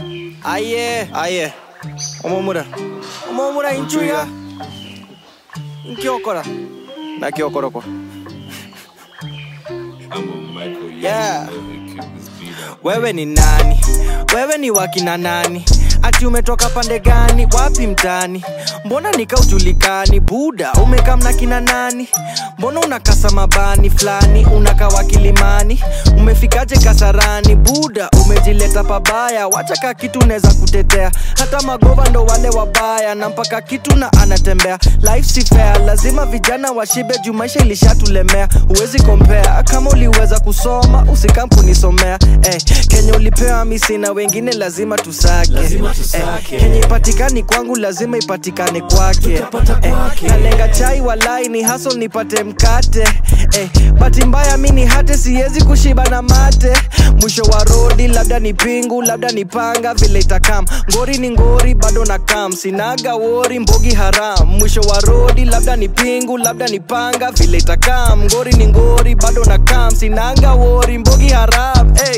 aye aye omomura omomura inchuya nkiokora nakiokoroko Yeah. wewe ni nani wewe ni wakina nani ati umetoka pande gani wapi mtani mbona nikaujulikani buda umekamna kina nani mbona unakasa mabani fulani unakawa kilimani umefikaje kasarani buda umejileta pabaya wacha ka kitu neza kutetea hata magova ndo wale wabaya na mpaka kitu na anatembea life si fair lazima vijana washibe juu maisha ilishatulemea huwezi kompea kama uliweza kusoma usikampunisomea eh, kenye ulipewa misi na wengine lazima tusake, Lazima tusake. Eh, kenye ipatikani kwangu lazima ipatikane kwake Tutapata kwake. nalenga chai walai ni haso nipate mkate eh, bati mbaya mi ni hate siwezi kushiba na mate mwisho wa rodi labda ni pingu labda ni panga vile itakam ngori ni ngori bado na kam sinaga wori mbogi haram mwisho wa rodi labda ni pingu labda ni panga vile itakam ngori ni ngori bado na kam sinaga wori mbogi haram hey.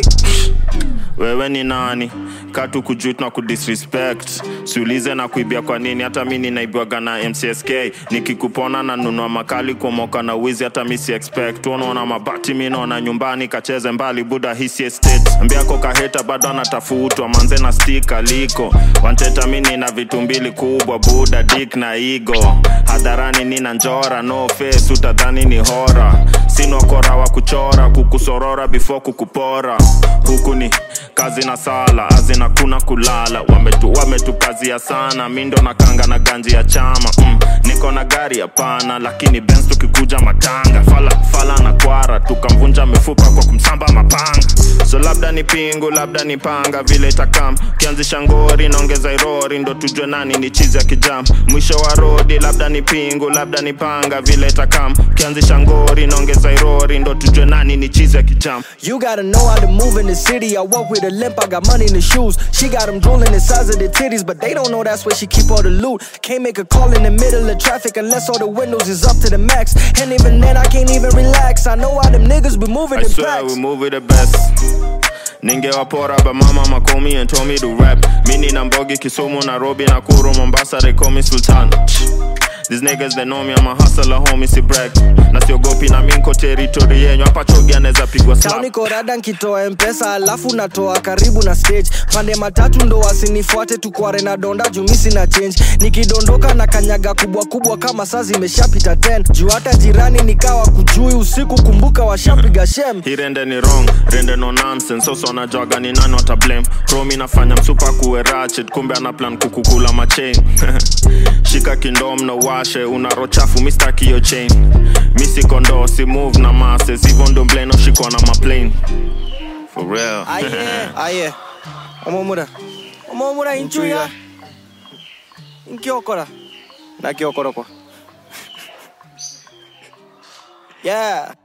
wewe ni nani katu kujut na kudisrespect siulize na kuibia kwa nini hata mi ninaibwaga na mcsk nikikupona na nunua makali kumoka na wizi hata mi si expect unaona mabati mi naona nyumbani kacheze mbali buda hisi estate mbiako kaheta bado anatafutwa manze na stika liko wanteta mi nina vitu mbili kubwa buda dik na igo hadharani nina njora no face utadhani ni hora sinokora wa kuchora kukusorora before kukupora huku ni kazi na sala azina kuna kulala wametu wametukazia sana mi ndo nakanga na ganji ya chama mm, niko na gari hapana lakini bens tukikuja matanga fala, fala na kwara tukamvunja mifupa kwa kumsamba mapanga so labda ni pingu labda ni panga vile itakam kianzisha ngori naongeza irori ndo tujue nani ni chizi ya kijam mwisho wa rodi labda ni pingu labda ni panga vile itakam kianzisha ngori naongeza irori ndo tujue nani ni chizi ya kijam You gotta know how to move in the city. I walk with a limp, I got money in the shoes. She got them drooling the size of the titties, but they don't know that's where she keep all the loot. Can't make a call in the middle of traffic unless all the windows is up to the max. And even then, I can't even relax. I know how them niggas be moving I in swear packs. we move with the best ningewapora but mama makomi and told me to rap mini na mbogi kisumu nairobi nakuru mombasa they call me sultan These niggas they know me I'm a hustler homie si brag na siogopi na minko territory yenyu hapa chogi anaweza pigwa Town slap niko rada nkitoa mpesa alafu natoa karibu na stage pande matatu ndo wasinifuate tukware na donda jumisi na change nikidondoka na kanyaga kubwa kubwa kama saa zimeshapita 10 juu hata jirani nikawa kujui usiku kumbuka washapiga shem hii rende ni wrong rende no nonsense soso anajwaga ni nani wata blame romi nafanya msupa kuwe ratchet kumbe ana plan kukukula machain shika kindom na washe una rochafu mistaki yo chain misi kondo si move na masses hivyo ndo mbleno shikwa na maplane for real aye aye omomura omomura inchuya nkiokora nakiokoroko yeah